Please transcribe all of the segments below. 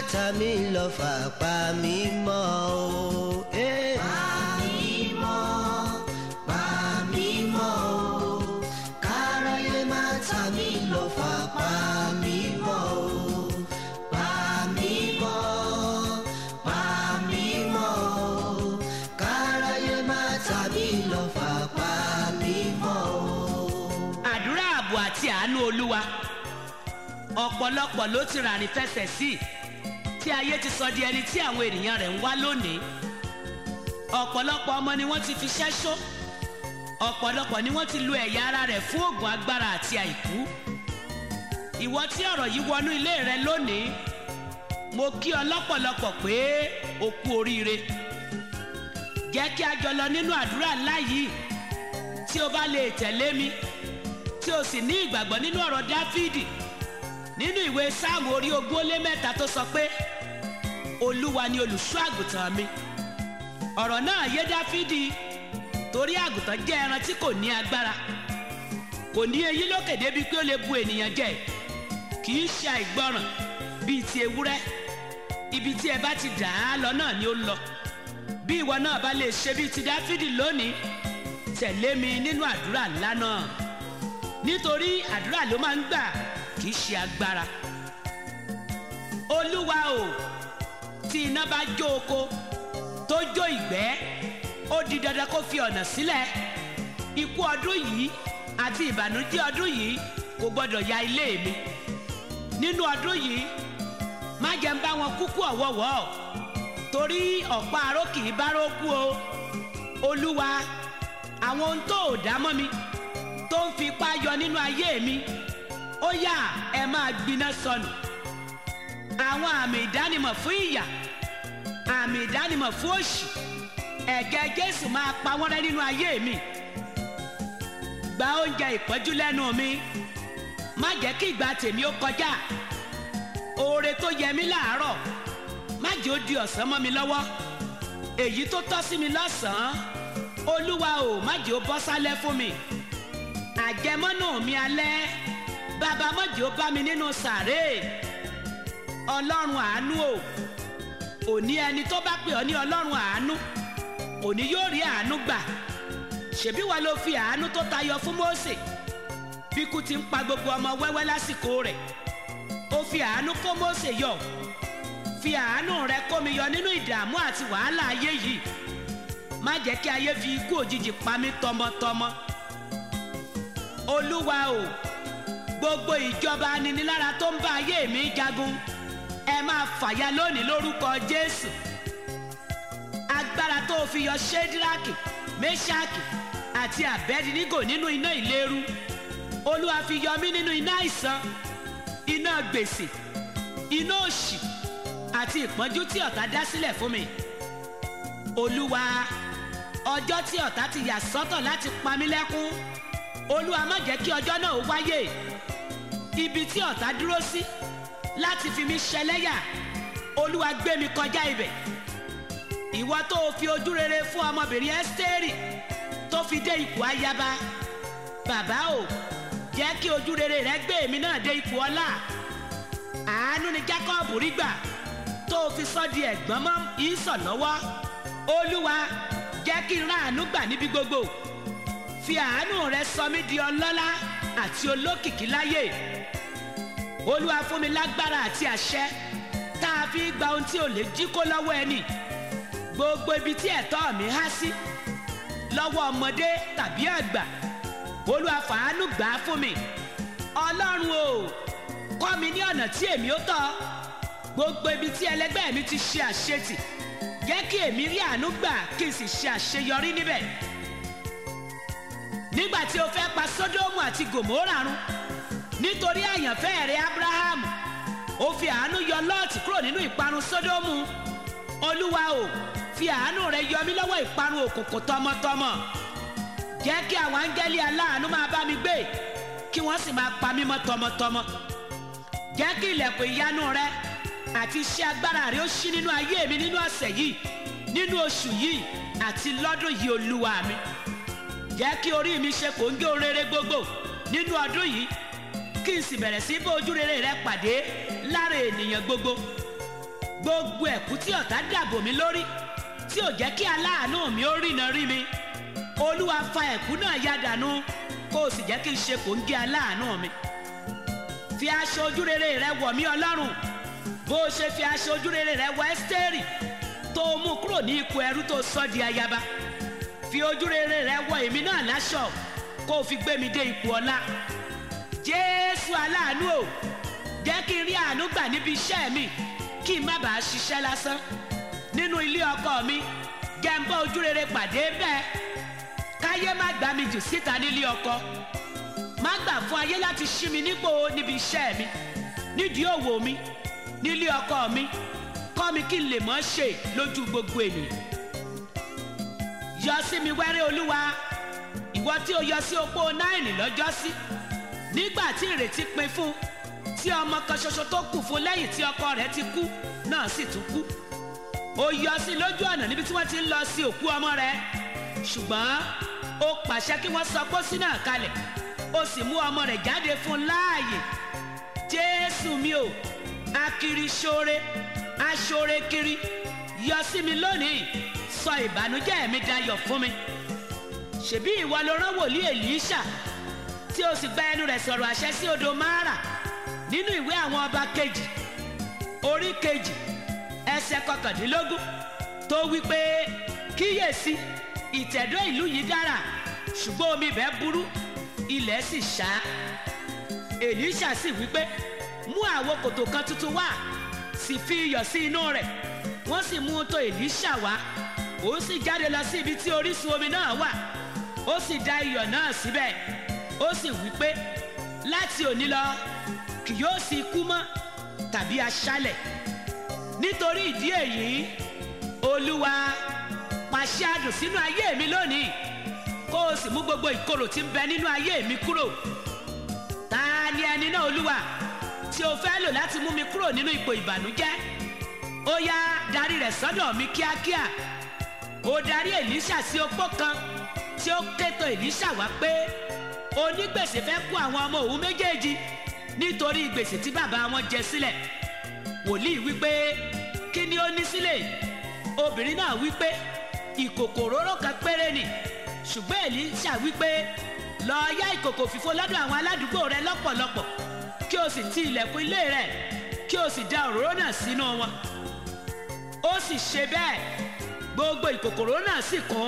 ta mí lọ́fà pa mí mọ́ o. Eh. pa mí mọ́ pa mí mọ́ o káráyé má ta mí lọ́fà pa mí mọ́ o pa mí mọ́ pa mí mọ́ o káráyé má ta mí lọ́fà pa mí mọ́ o. àdúrà ààbò àti àánú olúwa ọ̀pọ̀lọpọ̀ ló ti ràrìn fẹsẹ̀ sí tí ayé ti sọ di ẹni tí àwọn ènìyàn rẹ̀ ń wá lónìí ọ̀pọ̀lọpọ̀ ọmọ ni wọ́n ti fi ṣẹ́ṣó ọ̀pọ̀lọpọ̀ ni wọ́n ti lo ẹ̀yà ara rẹ̀ fún oògùn agbára àti àìkú ìwọ tí ọ̀rọ̀ yìí wọnú ilé rẹ lónìí mo kí ọ lọ́pọ̀lọpọ̀ pé o kú oríire jẹ́ kí a jọ lọ nínú àdúrà ńlá yìí tí o bá lè tẹ̀lé mi tí o sì ní ìgbàgbọ́ nínú ọ̀rọ̀ dáfídì nínú ìwé sáàmù orí ogún ó lé mẹ́ta tó sọ pé olúwa ni olùṣọ́ àgùntàn mi ọ̀rọ̀ náà yé dáfídì torí àgùntàn jẹ́ ẹran tí kò ní agbára kò ní eyín lókè débi pé ó lè bu ènìyàn jẹ kì í ṣe àìgbọràn bíi ti ewúrẹ́ ibi tí ẹ bá ti dà á lọ náà ni ó lọ bí ìwọ náà bá lè ṣe bíi ti dáfídì lónìí tẹ̀lé mi nínú àdúrà ńlá náà nítorí àdúrà ló máa ń gbà kì í ṣe agbára olúwa o tí iná bá jó oko tó jó ìgbẹ́ ó di dandan kó fi ọ̀nà sílẹ̀ ikú ọdún yìí àti ìbànújẹ́ ọdún yìí kò gbọ́dọ̀ ya ilé mi nínú ọdún yìí má jẹ́ ń bá wọn kúkú ọ̀wọ́wọ́ torí ọ̀pá aró kì í bá rókú o olúwa àwọn ohun tó ò dá mọ́ mi tó ń fi ipá yọ nínú ayé mi ó yá ẹ máa gbiná sọnù àwọn àmì ìdánimọ̀ fún ìyà àmì ìdánimọ̀ fún òṣì ẹ̀gẹ́ jésù máa pa wọ́n rẹ́ nínú ayé mi gba oúnjẹ ìpọ́njú lẹ́nu mi má jẹ́ kí ìgbà tèmi ó kọjá oore tó yẹ mí láàárọ̀ má jẹ́ ó di ọ̀sán mọ́ mi lọ́wọ́ èyí tó tọ́ sí mi lọ́sàn-án olúwa ò má jẹ́ ó bọ́ sálẹ̀ fún mi àjẹmọ́nù mi alẹ́ bàbá má jẹ́ ó bá mi nínú sàré ọlọ́run àánú o òní ẹni tó bá pè ọ́ ní ọlọ́run àánú òní yóò rí àánú gbà ṣebí wa ló fi àánú tó tayọ fún Mósè bíkú ti ń pa gbogbo ọmọ wẹ́wẹ́ lásìkò rẹ̀ ó fi àánú kó Mósè yọ fi àánú rẹ kó mi yọ nínú ìdààmú àti wàhálà ayé yìí má jẹ́ kí ayé fi ikú òjijì pa mí tọmọtọmọ olúwa o gbogbo ìjọba aninilára tó ń bá ayé mi jagun ẹ máa fàya lónìí lórúkọ Jésù agbára tó fi yọ ṣédíráàkì mẹ́ṣáàkì àti àbẹ́dínígò nínú iná ìléru olúwa fi yọ mí nínú iná àìsàn iná gbèsè iná òṣì àti ìpọ́njú tí ọ̀tá dá sílẹ̀ fún mi olúwa ọjọ́ tí ọ̀tá ti yà sọ́tọ̀ láti pa mí lẹ́kún olúwa má jẹ́ kí ọjọ́ náà ó wáyé ibi tí ọ̀tá dúró sí láti fi mí ṣẹlẹ́yà olúwa gbé mi kọjá ibẹ̀ ìwọ tó o fi ojú rere fún ọmọbìnrin ẹ́sítérì tó fi dé ipò ayaba bàbá o jẹ́ kí ojú rere rẹ gbé èmi náà dé ipò ọlá àánú ni Jacob rí gbà tó o fi sọ di ẹ̀gbọ́n mọ́ ìsọ̀ lọ́wọ́ olúwa jẹ́ kí n rán àánú gbà níbi gbogbo fi àánú rẹ sọ mí di ọlọ́lá àti olókìkí láyé olúwa fún mi lágbára àti àṣẹ tá a fi gba ohun tí ò lè jí kó lọ́wọ́ ẹni gbogbo ibi tí ẹ̀tọ́ mi há sí lọ́wọ́ ọmọdé tàbí àgbà olúwa fàánú gbà á fún mi ọlọ́run o kọ́ mi ní ọ̀nà tí èmi ó tọ́ gbogbo ibi tí ẹlẹgbẹ́ mi ti ṣe àṣetì jẹ́ kí èmi rí àánú gbà kí n sì ṣe àṣeyọrí níbẹ̀ nígbà tí o fẹ́ pa sódómù àti gòmórà run nítorí àyànfẹ́ rẹ abrahamu ó fi àánú yọ lọ́ọ̀tì kúrò nínú ìparun sódómù olúwa o fi àánú rẹ yọ mí lọ́wọ́ ìparun òkùnkùn tọmọtọmọ jẹ́ kí àwọn áńgẹ́lì aláàánú máa bá mi gbé kí wọ́n sì máa pa mí mọ́ tọmọtọmọ jẹ́ kí ilẹ̀kùn ìyanu rẹ àti iṣẹ́ agbára rẹ ó ṣí nínú ayé mi nínú ọ̀sẹ̀ yìí nínú oṣù yìí àti lọ́dún yìí olúwa mi jẹ́ kí orí mi ṣe kòńgé oréré gbogbo nínú ọdún yìí kí n sì bẹ̀rẹ̀ sí bá ojú rere rẹ pàdé lára ènìyàn gbogbo gbogbo ẹ̀kú tí ọ̀tá dàbò mí lórí tí ò jẹ́ kí aláàánú mi ó rìnà rí mi olúwa fa ẹ̀kú náà ya dànù kó o sì jẹ́ kí n ṣe kò ń gé aláàánú mi fi aṣọ ojúrere rẹ wọ̀ mí ọlọ́run bó o ṣe fi aṣọ ojúrere rẹ wọ ẹ́sítẹ́rì tó o mú kúrò ní ipò ẹrú tó sọ di ayaba fi ojúrere rẹ wọ èmi náà láṣọ kó o fi gbé mi dé ipò ọlá jésù aláàánú o jẹ́ kí n rí àánú gbà níbi iṣẹ́ mi kí n má bàa ṣiṣẹ́ lásán nínú ilé ọkọ mi jẹ́ n bá ojúrere pàdé bẹ́ẹ̀ káyé má gbà mí jù síta nílé ọkọ má gbà fún ayé láti ṣí mi nípò níbi iṣẹ́ mi nídìí òwò mi nílé ọkọ mi kọ́ mi kí n lè mọ́ ṣe lójú gbogbo ènìyàn yọ sí mi wẹ́rẹ́ olúwa ìwọ tí o yọ sí opó náírì lọ́jọ́sí nígbà tí ìrètí pin fún tí ọmọ kan ṣoṣo tó kù fún lẹ́yìn tí ọkọ rẹ̀ ti kú náà sì tún kú ó yọ sí lójú ọ̀nà níbi tí wọ́n ti ń lọ sí òkú ọmọ rẹ̀ ṣùgbọ́n ó pàṣẹ kí wọ́n sọ pósí náà kalẹ̀ ó sì mú ọmọ rẹ̀ jáde fún láàyè jésù mi ò akiri ṣoore aṣoore kiri yọ sí mi lónìí sọ ìbànújẹ́ mi dayọ̀ fún mi ṣèbí ìwọ ló rán wòlíì èlíṣà tí o sì gba ẹnu rẹ̀ sọ̀rọ̀ àṣẹ sí odò mara nínú ìwé àwọn ọba kejì orí kejì ẹsẹ̀ kọkàndínlógún tó wí pé kíyèsí ìtẹ̀dó ìlú yìí dára ṣùgbọ́n omi ibẹ̀ burú ilẹ̀ sì ṣá èlíṣà sì wí pé mú àwo kòtò kan tuntun wá sì fi iyọ̀ sí inú rẹ̀ wọ́n sì mú un tó èlíṣà wá òun sì jáde lọ sí ibi tí orísun omi náà wà ó sì da iyọ̀ náà síbẹ̀ ó sì wí pé láti òní lọ kì yóò sí ikú mọ́ tàbí aṣálẹ̀ nítorí ìdí èyí olúwa pàṣẹ àdùn sínú ayé mi lónìí kó o sì mú gbogbo ìkorò tí ń bẹ nínú ayé mi kúrò ta ni ẹni náà olúwa tí o fẹ́ lò láti mú mi kúrò nínú ipò ìbànújẹ́ ó yá darí rẹ̀ sọ́dọ̀ mi kíákíá ó darí èlíṣà sí opó kan tí ó kéto èlíṣà wá pé onígbèsè fẹ́ kó àwọn ọmọ òun méjèèjì nítorí gbèsè tí bàbá wọn jẹ sílẹ̀ wòlíì wípé kí ni ó ní sílẹ̀ obìnrin náà wípé ìkòkò òróró kan péré ni ṣùgbọ́n èlíṣà wípé lọ yá ìkòkò fífó lọ́dọ̀ àwọn aládùúgbò rẹ lọ́pọ̀lọpọ̀ kí o sì ti ilẹ̀kùn ilé rẹ kí o sì da òróró náà sínú wọn ó sì ṣe bẹ́ẹ̀ gbogbo ìkòkò òróró náà sì kún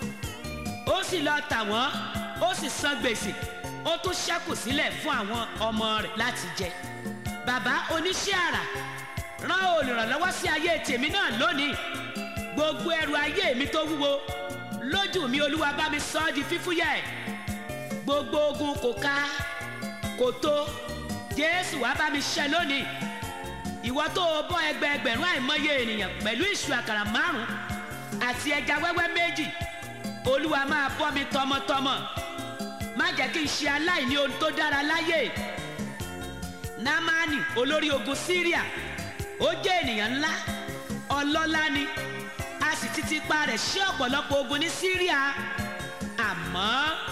ó sì lọ tà wọ́n ó sì san gbèsè ó tún ṣẹ́kù sílẹ̀ fún àwọn ọmọ rẹ̀ láti jẹ bàbá oníṣẹ́ àrà rán olùrànlọ́wọ́ sí ayé tèmi náà lónìí gbogbo ẹrù ayé mi tó wúwo lójú mi olúwa bá mi sọ ọ́ di fífúyẹ́ gbogbo ogun kò ká kò tó jésù wá bá mi ṣe lónìí ìwọ tó o bọ́ ẹgbẹẹgbẹ̀rún àìmọye ènìyàn pẹ̀lú ìṣù àkàrà márùn àti ẹja wẹ́wẹ́ méjì olúwa máa bọ́ mi tọmọtọmọ má jẹ́ kí n ṣe aláìní ohun tó dára láyé námánì olórí ogun síríà ó jẹ́ ènìyàn ńlá ọlọ́lá ni a sì ti ti pa rẹ̀ ṣe ọ̀pọ̀lọpọ̀ ogun ní síríà àmọ́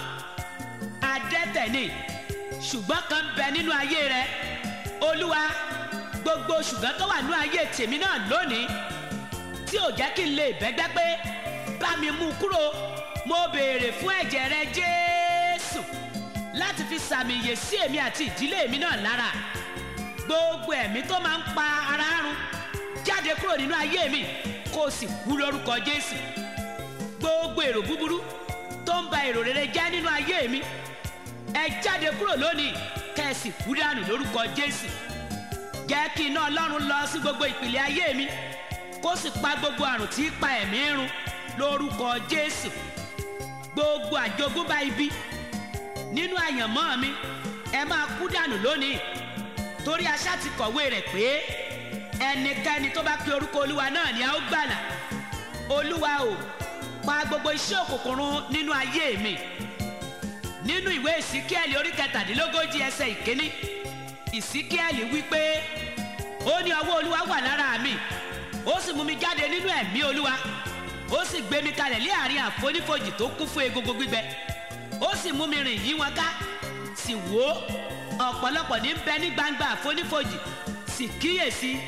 adẹ́tẹ̀ ni ṣùgbọ́n kan bẹ nínú ayé rẹ̀ olúwa gbogbo ṣùgbọ́n tó wà nínú ayé tèmi náà lónìí tí ò jẹ́ kí n lè bẹ́gbẹ́ pé bá mi mú kúrò mo béèrè fún ẹ̀jẹ̀ rẹ jésù láti fi sàmì ìyè sí èmi àti ìdílé mi náà lára gbogbo ẹ̀mí tó máa ń pa ara run jáde kúrò nínú ayé mi kó o sì kú lórúkọ jésù gbogbo èrò búburú tó ń ba èrò rere jẹ́ nínú ayé mi ẹ jáde kúrò lónìí kẹ́ ẹ sì kú dànù lórúkọ jésù jẹ́ kí iná ọlọ́run lọ sí gbogbo ìpìlẹ̀ ayé mi kó sì pa gbogbo àrùn tí í pa ẹ̀mí run lórúkọ jésù gbogbo àjogúnbá ibi nínú àyànmọ́ mi ẹ máa kú dànù lónìí torí aṣá ti kọ̀wé rẹ̀ pé ẹnikẹ́ni tó bá pe orúkọ olúwa náà ni a ó gbàlà olúwa o pa gbogbo iṣẹ́ òkùnkùn run nínú ayé mi nínú ìwé ìsíkíẹ̀lì orí kẹtàdínlógójì ẹsẹ̀ ìkíní ìsíkíẹ̀lì wípé ó ní ọwọ́ olúwa wà lára mi ó sì mú mi jáde nínú ẹ̀mí olúwa ó sì gbé mi kalẹ̀ lé àárín àfonífojì tó kún fún egungun gbígbẹ ó sì mú mi rìn yí wọn ká sì wò ó ọ̀pọ̀lọpọ̀ ní bẹ ní gbangba àfonífojì sì kíyèsí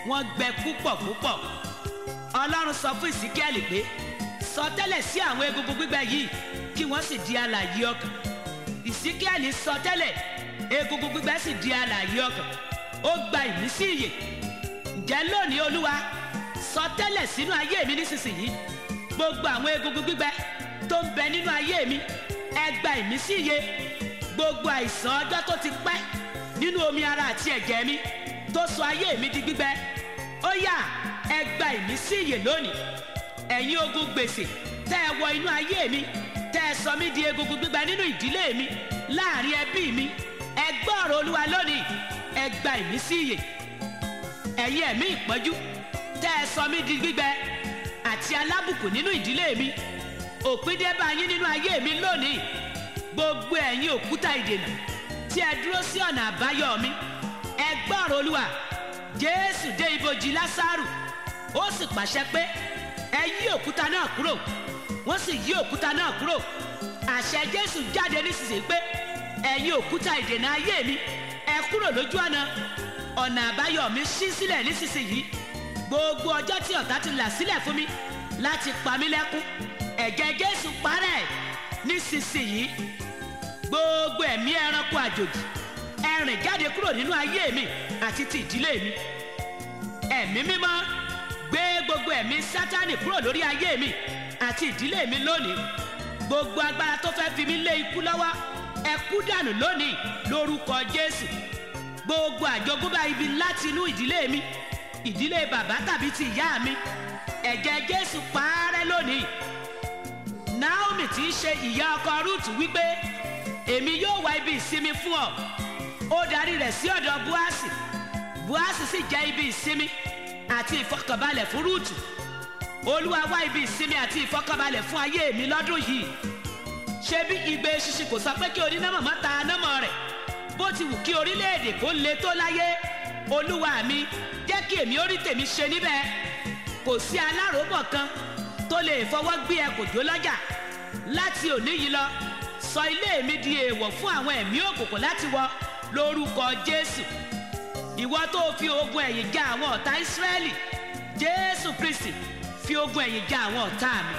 wọ́n gbẹ púpọ̀ púpọ̀ ọlọ́run sọ fún ìsíkẹ́lì pé sọ tẹ́lẹ̀ sí àwọn egungun gbígbẹ yìí kí wọ́n sì di alààyè ọkàn ìsíkẹ́lì sọ tẹ́lẹ̀ egungun gbígbẹ sì di alààyè ọkàn ó gba ìmísí ìyè ǹjẹ́ lónìí olúwa sọ tẹ́lẹ̀ sínú ayé mi nísinsìnyí gbogbo àwọn egungun gbígbẹ tó ń bẹ nínú ayé mi ẹ gba ìmísí ìyè gbogbo àìsàn ọjọ́ tó ti pẹ́ nínú omi ara àti ẹ̀jẹ̀ mi tó sọ ayé mi di gbígbẹ ó yá ẹ gba ìmísí ìyè lónìí ẹ̀yin ogun gbèsè tẹ́ ẹ wọ inú ayé mi tẹ́ ẹ sọ mí di egungun gbígbẹ nínú ìdílé mi láàrin ẹbí mi ẹ gbọ́ ọ̀rọ̀ olúwa lónìí ẹ gba ìmísí ìyè ẹ̀yin ẹ̀mí ìpọ́njú tẹ́ ẹ sọ mí di gbígbẹ àti alábùkù nínú ìdílé mi òpin dé bá yín nínú ayé mi lónìí gbogbo ẹ̀yin òkúta ìdènà tí ẹ dúró sí ọ̀nà àbáyọ mi ẹ gbọ́ ọ̀rọ̀ olúwa jésù dé ibojì lásàrù ó sì pàṣẹ pé ẹ yí òkúta náà kúrò wọ́n sì yí òkúta náà kúrò àṣẹ jésù jáde nísinsìnyí pé ẹ̀yin òkúta ìdènà ayé mi ẹ kúrò lójú ọ̀nà ọ̀nà àbáyọ mi ṣí sílẹ̀ nísinsìnyí gbogbo ọjọ́ tí ọ̀tá ti là sílẹ̀ fún mi láti pa mí lẹ́kún ẹ̀jẹ̀ jésù parẹ́ nísinsìnyí gbogbo ẹ̀mí ẹranko àjòjì ẹ rìn jáde kúrò nínú ayé mi àti ti ìdílé mi ẹ̀mí mímọ́ gbé gbogbo ẹ̀mí sátánì kúrò lórí ayé mi àti ìdílé mi lónìí gbogbo agbára tó fẹ́ fi mí lé ikú lọ́wọ́ ẹ kú dànù lónìí lórúkọ jésù gbogbo àjogúnbá ibi láti inú ìdílé mi ìdílé bàbá tàbí ti ìyá mi ẹ̀jẹ̀ jésù parẹ́ lónìí naomi tí í ṣe ìyá ọkọ rúùtù wípé èmi yóò wá ibi ìsinmi fún ọ ó darí rẹ̀ sí ọ̀dọ̀ buasi buasi sì jẹ́ ibi ìsinmi àti ìfọkànbalẹ̀ fún rúùtù olúwa wá ibi ìsinmi àti ìfọkànbalẹ̀ fún ayé mi lọ́dún yìí ṣebí igbe ṣíṣe kò sọ pé kí onínámọ̀ má ta námọ̀ rẹ̀ bó ti wù kí orílẹ̀-èdè kó le tó láyé olúwa mi jẹ́ kí èmi ó rí tèmi ṣe níbẹ̀ kò sí aláròbọ̀ kan tó lè fọwọ́ gbé ẹ kò jó lọ́jà láti òní yìí lọ sọ ilé mi di èèwọ̀ fún àwọn ẹ̀mí òkùnkùn láti wọ lórúkọ jésù ìwọ tó fi ogun ẹ̀yìn já àwọn ọ̀tá ìsírẹ́lì jésù kristi fi ogun ẹ̀yìn já àwọn ọ̀tá mi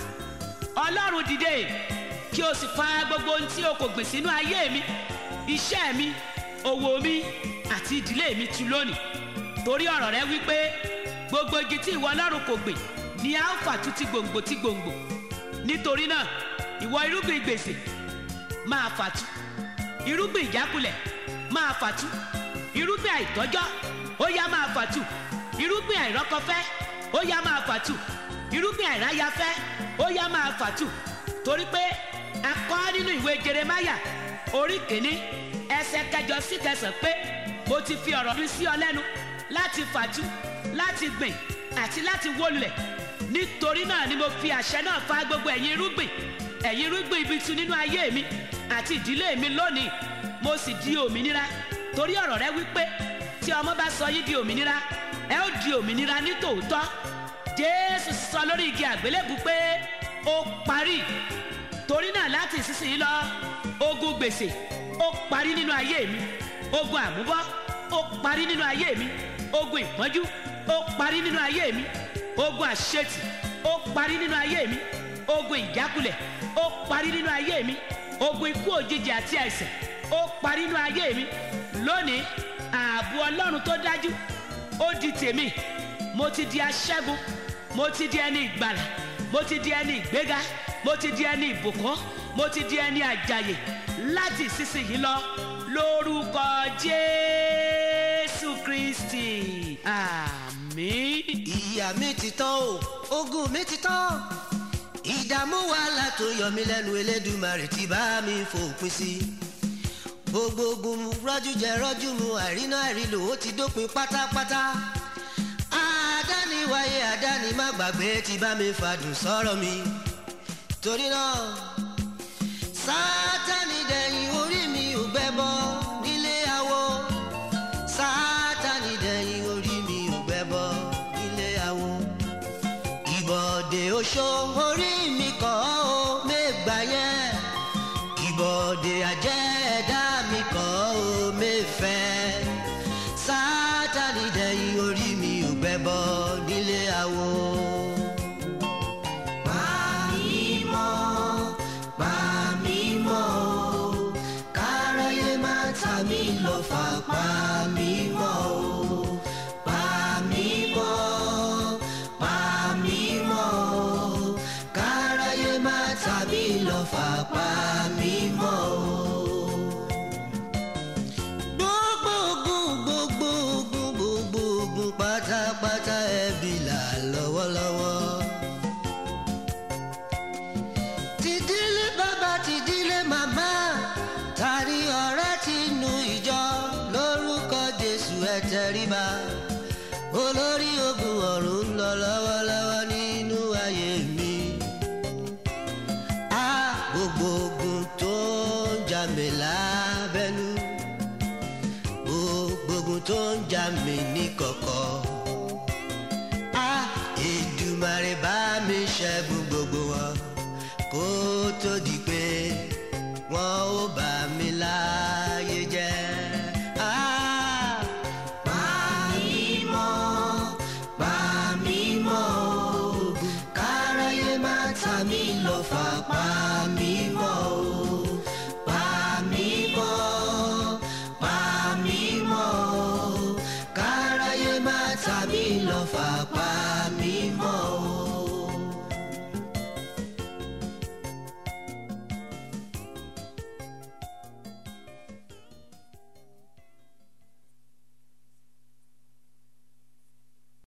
ọlọ́run dìde kí o sì fa gbogbo ohun tí o kò gbìn sínú ayé mi iṣẹ́ mi òwò mi àti ìdílé mi tu lónìí torí ọ̀rọ̀ rẹ wípé gbogbo igi tí ìwọ ọlọ́run kò gbìn ni a ó fàtú ti gbòǹgbò ti gbòǹgbò nítorí náà ìwọ irúgbìn gbèsè máa fàtú irúgbìn ìjákulẹ̀ máa fàtú irúgbìn àìtọ́jọ́ ó yá máa fàtú irúgbìn àìrọ́kọfẹ́ ó yá máa fàtú irúgbìn àìráyafẹ́ ó yá máa fàtú torí pé a kọ́ nínú ìwé jeremaya orí kìíní ẹsẹ̀ kẹjọ sí kẹsàn pé mo ti fi ọ̀rọ̀ mi sí ọ lẹ́nu láti fàtú láti gbìn àti láti wólulẹ̀ nítorí náà ni mo fi àṣẹ náà fa gbogbo ẹ̀yin irúgbìn ẹ̀yin irúgbìn ibi tu nínú ayé mi àti ìdílé mi lónìí mo sì di òmìnira torí ọ̀rọ̀ rẹ wípé tí ọmọ bá sọ yín di òmìnira ẹ ó di òmìnira ní tòótọ́ jésù sọ lórí igi àgbélébù pé ó parí torí náà láti ìsinsìnyí lọ ogun gbèsè ó parí nínú ayé mi ogun àmúbọ́ ó parí nínú ayé mi ogun ìpọ́njú ó parí nínú ayé mi ogun àṣetì ó parí nínú ayé mi ogun ìjákulẹ̀ ó parí nínú ayé mi ogun ikú òjijì àti àìsàn ó parí nínú ayé mi lónìí ààbò ọlọ́run tó dájú ó di tèmi mo ti di aṣẹ́gun mo ti di ẹni ìgbàlà mo ti di ẹni ìgbéga mo ti di ẹni ìbùkún mo ti di ẹni àjàyè láti ìsinsìnyí lọ lórúkọ jésù kristi àmín. ìyà mi ti tán o ogun mi ti tán ìdààmú wàhálà tó yọ mí lẹ́nu elédùmarè ti bá mi fòpin sí gbogbo ogun rọ́jú jẹ rọ́jú mu àìrínà àìrílò ó ti dópin pátápátá àdániwáyé àdáni má gbàgbé ti bá mi fàdùn sọ̀rọ̀ mi torí náà sátani dẹ̀yìn orí mi ò gbẹ́bọ nílé awo sátani dẹ̀yìn orí mi ò gbẹ́bọ nílé awo ìbọ̀dé oṣó orí mi kọ́ ó mẹ́gbà yẹn ìbọ̀dé àjẹ́ ẹ̀dá mi kọ́ ó mẹ́fẹ́ sátani dẹ̀yìn orí mi ò ẹbọ nílé awo. Pa mí mọ́, pa mí mọ́ o, káráyé má ta mí lọ́fà, pa mí mọ́ o. Pa mí mọ́, pa mí mọ́ o, káráyé má ta mí lọ́fà, pa mí mọ́ o. gbogbo ogun gbogbo ogun gbogbo ogun pátápátá ẹbí là lọ́wọ́lọ́wọ́. tìdílé bàbá tìdílé màmá tàrí ọ̀rẹ́ ti nu ìjọ lórúkọ jésù ẹ tẹríba olórí ogun ọ̀run ń lọ lọ́wọ́lọ́wọ́ nínú ayé mi. a gbogbo ogun tó ń jà mí lábẹ́nú gbogbo ogun tó ń jà mí ní kọ̀kọ̀. a Èdùmàrè bá mi ṣẹ́gun gbogbo wọn kó tó di pé wọn ó bà mí láyé jẹ́. Ah, Pa mí mọ́, pa mí mọ́ o, káráyé má ta mí lọ́fà, pa mí